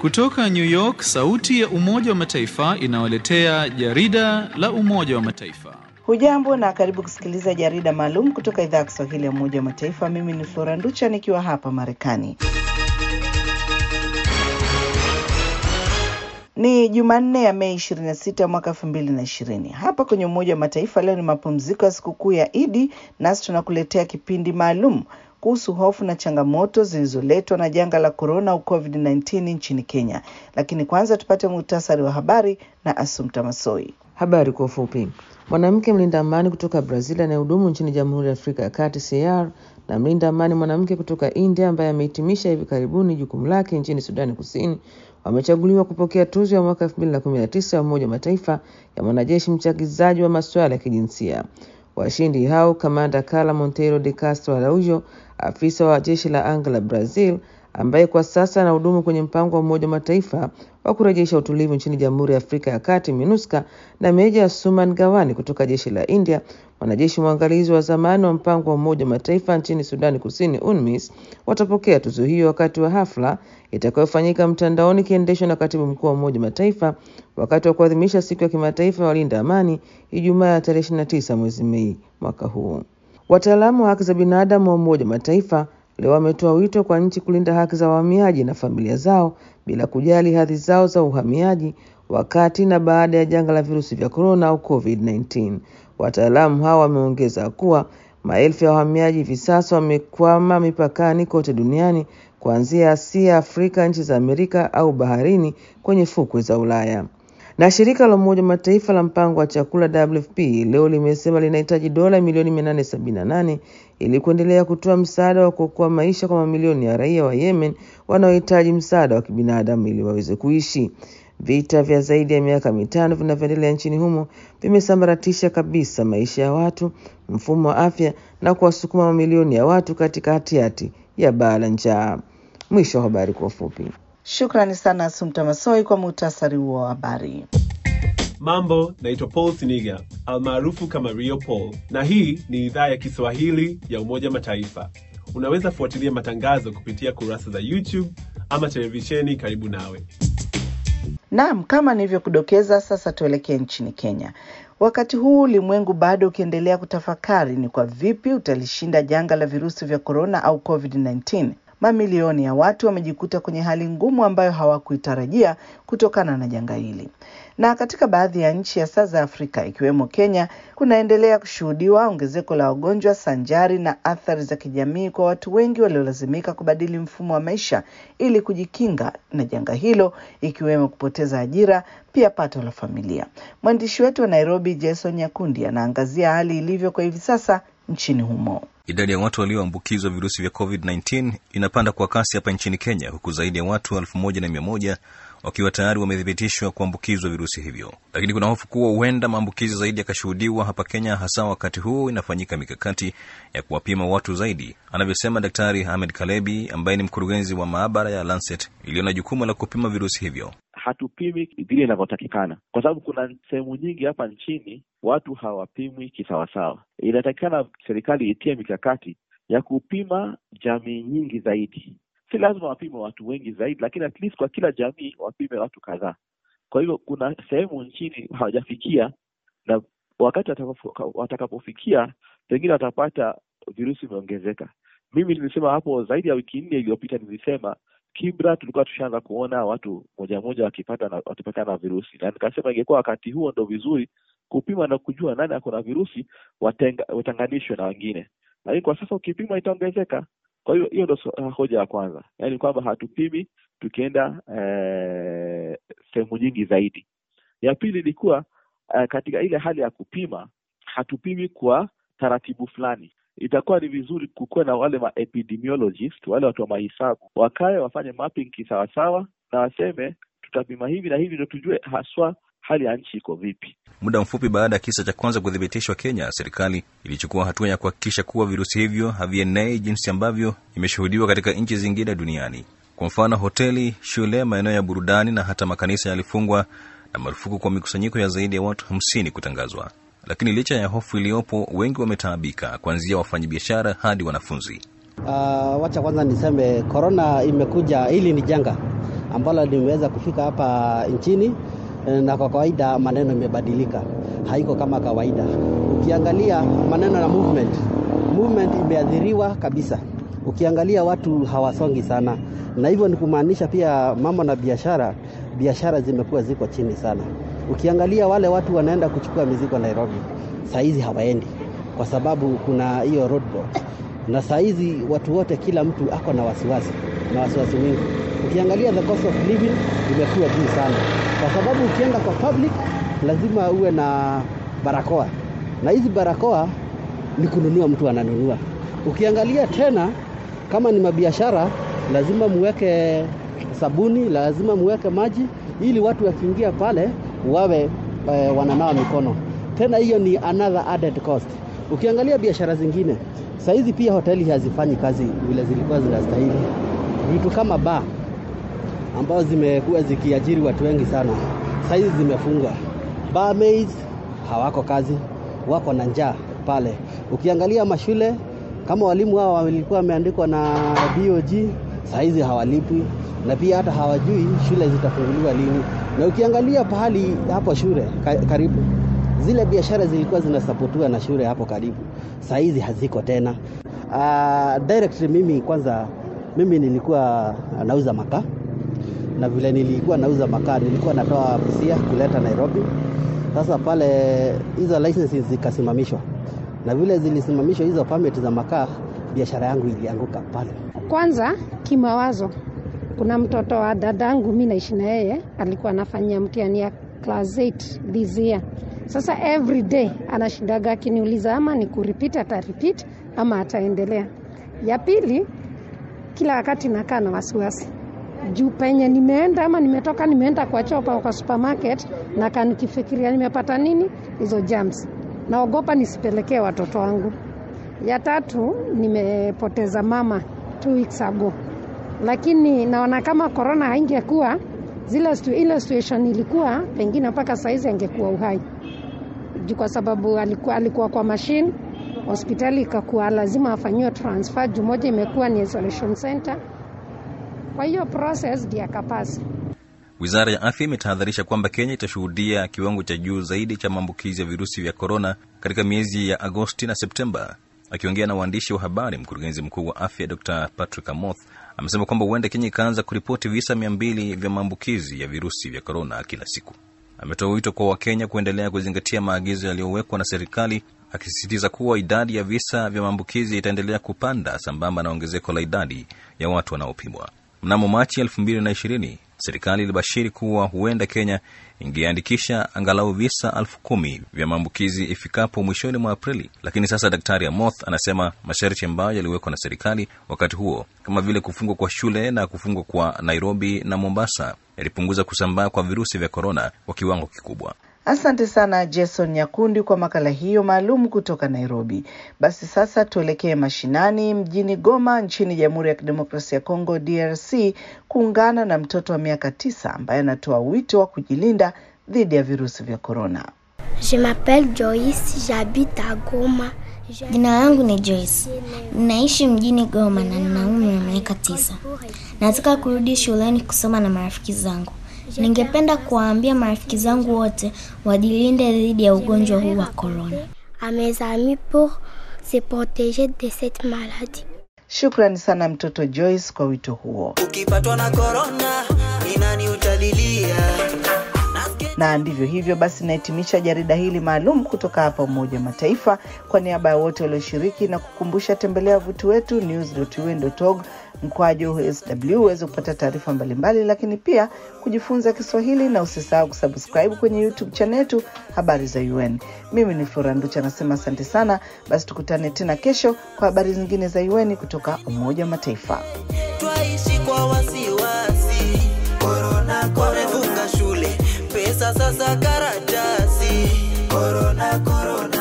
Kutoka New York, sauti ya Umoja wa Mataifa inawaletea jarida la Umoja wa Mataifa. Hujambo na karibu kusikiliza jarida maalum kutoka idhaa ya Kiswahili ya Umoja wa Mataifa. Mimi ni Flora Nducha nikiwa hapa Marekani. Ni Jumanne ya Mei 26 mwaka 2020. Hapa kwenye Umoja wa Mataifa leo ni mapumziko ya sikukuu ya Idi, nasi tunakuletea kipindi maalum kuhusu hofu na changamoto zilizoletwa na janga la korona au COVID-19 nchini Kenya. Lakini kwanza tupate muhtasari wa habari na Asumta Masoi. Habari kwa ufupi. Mwanamke mlinda amani kutoka Brazil anayehudumu nchini Jamhuri ya Afrika ya Kati CAR na mlinda amani mwanamke kutoka India ambaye amehitimisha hivi karibuni jukumu lake nchini Sudani Kusini wamechaguliwa kupokea tuzo ya mwaka 2019 ya Umoja wa Mataifa ya mwanajeshi mchagizaji wa masuala ya kijinsia. Washindi hao kamanda Carla Monteiro de Castro Araujo, afisa wa jeshi la anga la Brazil ambaye kwa sasa anahudumu kwenye mpango wa Umoja wa Mataifa wa kurejesha utulivu nchini Jamhuri ya Afrika ya Kati MINUSCA, na Meja Suman Gawani kutoka jeshi la India, mwanajeshi mwangalizi wa zamani wa mpango wa Umoja wa Mataifa nchini Sudani Kusini UNMISS, watapokea tuzo hiyo wakati wa hafla itakayofanyika mtandaoni ikiendeshwa na katibu mkuu wa Umoja wa Mataifa wakati wa kuadhimisha siku ya kimataifa ya walinda amani Ijumaa ya tarehe 29 mwezi Mei mwaka huu. Wataalamu wa haki za binadamu wa Umoja wa Mataifa leo wametoa wito kwa nchi kulinda haki za wahamiaji na familia zao bila kujali hadhi zao za uhamiaji wakati na baada ya janga la virusi vya korona au COVID-19. Wataalamu hao wameongeza kuwa maelfu ya wahamiaji hivi sasa wamekwama mipakani kote duniani kuanzia Asia, Afrika, nchi za Amerika au baharini kwenye fukwe za Ulaya. Na shirika la Umoja wa Mataifa la mpango wa chakula WFP leo limesema linahitaji dola milioni 878 ili kuendelea kutoa msaada wa kuokoa maisha kwa mamilioni ya raia wa Yemen wanaohitaji msaada wa kibinadamu ili waweze kuishi. Vita vya zaidi ya miaka mitano vinavyoendelea nchini humo vimesambaratisha kabisa maisha ya watu, mfumo wa afya na kuwasukuma mamilioni ya watu katika hatihati ya baa la njaa. Mwisho wa habari kwa ufupi. Shukrani sana Asumta Masoi kwa muhtasari huo wa habari. Mambo, naitwa Paul Siniga almaarufu kama Rio Paul, na hii ni idhaa ya Kiswahili ya Umoja Mataifa. Unaweza fuatilia matangazo kupitia kurasa za YouTube ama televisheni karibu nawe. Naam, kama nilivyokudokeza, sasa tuelekee nchini Kenya. Wakati huu ulimwengu bado ukiendelea kutafakari ni kwa vipi utalishinda janga la virusi vya korona au COVID-19. Mamilioni ya watu wamejikuta kwenye hali ngumu ambayo hawakuitarajia kutokana na janga hili. Na katika baadhi ya nchi hasa za Afrika ikiwemo Kenya, kunaendelea kushuhudiwa ongezeko la wagonjwa sanjari na athari za kijamii kwa watu wengi waliolazimika kubadili mfumo wa maisha ili kujikinga na janga hilo, ikiwemo kupoteza ajira, pia pato la familia. Mwandishi wetu wa Nairobi, Jason Nyakundi, anaangazia hali ilivyo kwa hivi sasa nchini humo. Idadi ya watu walioambukizwa virusi vya COVID-19 inapanda kwa kasi hapa nchini Kenya, huku zaidi ya watu elfu moja na mia moja wakiwa tayari wamethibitishwa kuambukizwa virusi hivyo, lakini kuna hofu kuwa huenda maambukizi zaidi yakashuhudiwa hapa Kenya, hasa wakati huu inafanyika mikakati ya kuwapima watu zaidi, anavyosema Daktari Ahmed Kalebi ambaye ni mkurugenzi wa maabara ya Lancet iliyo na jukumu la kupima virusi hivyo. Hatupimi vile inavyotakikana kwa sababu kuna sehemu nyingi hapa nchini watu hawapimwi kisawasawa. Inatakikana serikali itie mikakati ya kupima jamii nyingi zaidi. Si lazima wapime watu wengi zaidi, lakini at least kwa kila jamii wapime watu kadhaa. Kwa hivyo kuna sehemu nchini hawajafikia, na wakati watakapofikia pengine watapata virusi vimeongezeka. Mimi nilisema hapo zaidi ya wiki nne iliyopita, nilisema Kibra tulikuwa tushaanza kuona watu moja moja wakipata na wakipatikana na virusi, na nikasema ingekuwa wakati huo ndo vizuri kupima na kujua nani ako na virusi, watenga, watenganishwe na wengine, lakini kwa sasa ukipima itaongezeka. Kwa hiyo hiyo ndo hoja ya kwanza, yaani kwamba hatupimi tukienda eh, sehemu nyingi zaidi. Ya pili ilikuwa eh, katika ile hali ya kupima hatupimi kwa taratibu fulani itakuwa ni vizuri kukuwa na wale ma epidemiologist, wale watu wa mahesabu wakae wafanye mapping kisawasawa, na waseme tutapima hivi na hivi, ndio tujue haswa hali ya nchi iko vipi. Muda mfupi baada ya kisa cha kwanza kuthibitishwa Kenya, serikali ilichukua hatua ya kuhakikisha kuwa virusi hivyo havienei jinsi ambavyo imeshuhudiwa katika nchi zingine duniani. Kwa mfano, hoteli, shule, maeneo ya burudani na hata makanisa yalifungwa na marufuku kwa mikusanyiko ya zaidi ya watu hamsini kutangazwa. Lakini licha ya hofu iliyopo, wengi wametaabika, kuanzia wafanyabiashara hadi wanafunzi. Uh, wacha kwanza niseme korona imekuja, hili ni janga ambalo limeweza kufika hapa nchini, na kwa kawaida maneno imebadilika, haiko kama kawaida. Ukiangalia maneno na movement, movement imeathiriwa kabisa. Ukiangalia watu hawasongi sana, na hivyo ni kumaanisha pia mambo na biashara, biashara zimekuwa ziko chini sana. Ukiangalia wale watu wanaenda kuchukua mizigo Nairobi, saa hizi hawaendi kwa sababu kuna hiyo roadblock, na saa hizi watu wote, kila mtu ako na wasiwasi na wasiwasi mwingi. Ukiangalia the cost of living imekuwa juu sana, kwa sababu ukienda kwa public lazima uwe na barakoa, na hizi barakoa ni kununua, mtu ananunua. Ukiangalia tena kama ni mabiashara, lazima muweke sabuni, lazima muweke maji, ili watu wakiingia pale wawe e, wananawa mikono. Tena hiyo ni another added cost. Ukiangalia biashara zingine saa hizi pia hoteli hazifanyi kazi vile zilikuwa zinastahili. Vitu kama baa ambao zimekuwa zikiajiri watu wengi sana, saa hizi zimefungwa. Barmaids hawako kazi, wako na njaa pale. Ukiangalia mashule kama walimu hao walikuwa wameandikwa na BOG, saa hizi hawalipwi na pia hata hawajui shule zitafunguliwa lini. Na ukiangalia pahali hapo shule karibu zile biashara zilikuwa zinasapotiwa na shule hapo karibu, saa hizi haziko tena. Uh, directly mimi kwanza, mimi nilikuwa nauza makaa na vile nilikuwa nauza makaa nilikuwa natoa Busia kuleta Nairobi. Sasa pale hizo licenses zikasimamishwa, na vile zilisimamishwa hizo permit za makaa, biashara yangu ilianguka pale. Kwanza kimawazo, kuna mtoto wa dadangu mi naishi na yeye, alikuwa anafanyia mtihani ya class 8 this year sasa every day anashindaga akiniuliza ama ni kurepeat ata repeat ama ataendelea. Ya pili, kila wakati nakaa na wasiwasi juu penye nimeenda ama nimetoka, nimeenda kwa chopa kwa supermarket, nakaa nikifikiria nimepata nini hizo germs, naogopa nisipelekee watoto wangu. Ya tatu, nimepoteza mama two weeks ago, lakini naona kama corona haingekuwa zile stu, ile situation ilikuwa pengine mpaka saizi angekuwa uhai kwa sababu alikuwa, alikuwa kwa machine hospitali ikakuwa lazima afanyiwe transfer juu moja imekuwa ni isolation center. Kwa hiyo process ndio akapasi. Wizara ya afya imetahadharisha kwamba Kenya itashuhudia kiwango cha juu zaidi cha maambukizi ya virusi vya korona katika miezi ya Agosti na Septemba. Akiongea na waandishi wa habari, mkurugenzi mkuu wa afya Dr Patrick Amoth amesema kwamba huenda Kenya ikaanza kuripoti visa mia mbili vya maambukizi ya virusi vya korona kila siku. Ametoa wito kwa Wakenya kuendelea kuzingatia maagizo yaliyowekwa na serikali, akisisitiza kuwa idadi ya visa vya maambukizi itaendelea kupanda sambamba na ongezeko la idadi ya watu wanaopimwa. Mnamo Machi elfu mbili na ishirini serikali ilibashiri kuwa huenda Kenya ingeandikisha angalau visa elfu kumi vya maambukizi ifikapo mwishoni mwa Aprili, lakini sasa Daktari Amoth anasema masharti ambayo yaliwekwa na serikali wakati huo kama vile kufungwa kwa shule na kufungwa kwa Nairobi na Mombasa yalipunguza kusambaa kwa virusi vya korona kwa kiwango kikubwa. Asante sana Jason Nyakundi kwa makala hiyo maalum kutoka Nairobi. Basi sasa tuelekee mashinani mjini Goma nchini Jamhuri ya Kidemokrasia ya Kongo DRC kuungana na mtoto wa miaka tisa ambaye anatoa wito wa kujilinda dhidi ya virusi vya korona. Je m'appelle Joyce, j'habite à Goma. Jina langu ni Joyce. Ninaishi mjini Goma na nina umri wa miaka tisa. Nataka kurudi shuleni kusoma na marafiki zangu. Ningependa kuwaambia marafiki zangu wote wajilinde dhidi ya ugonjwa huu wa korona. À mes amis pour se protéger de cette maladie. Shukrani sana mtoto Joyce kwa wito huo. Ukipatwa na korona, ni nani utalilia? Na ndivyo hivyo basi, nahitimisha jarida hili maalum kutoka hapa Umoja wa Mataifa. Kwa niaba ya wote walioshiriki na kukumbusha, tembelea wavuti wetu news.un.org mkwaju sw uweze kupata taarifa mbalimbali, lakini pia kujifunza Kiswahili, na usisahau kusubscribe kwenye YouTube channel yetu habari za UN. Mimi ni Flora Nducha nasema asante sana. Basi tukutane tena kesho kwa habari zingine za UN kutoka Umoja wa Mataifa. Twaishi kwa wasiwasi, korona komefunga shule, pesa sasa karatasi, korona korona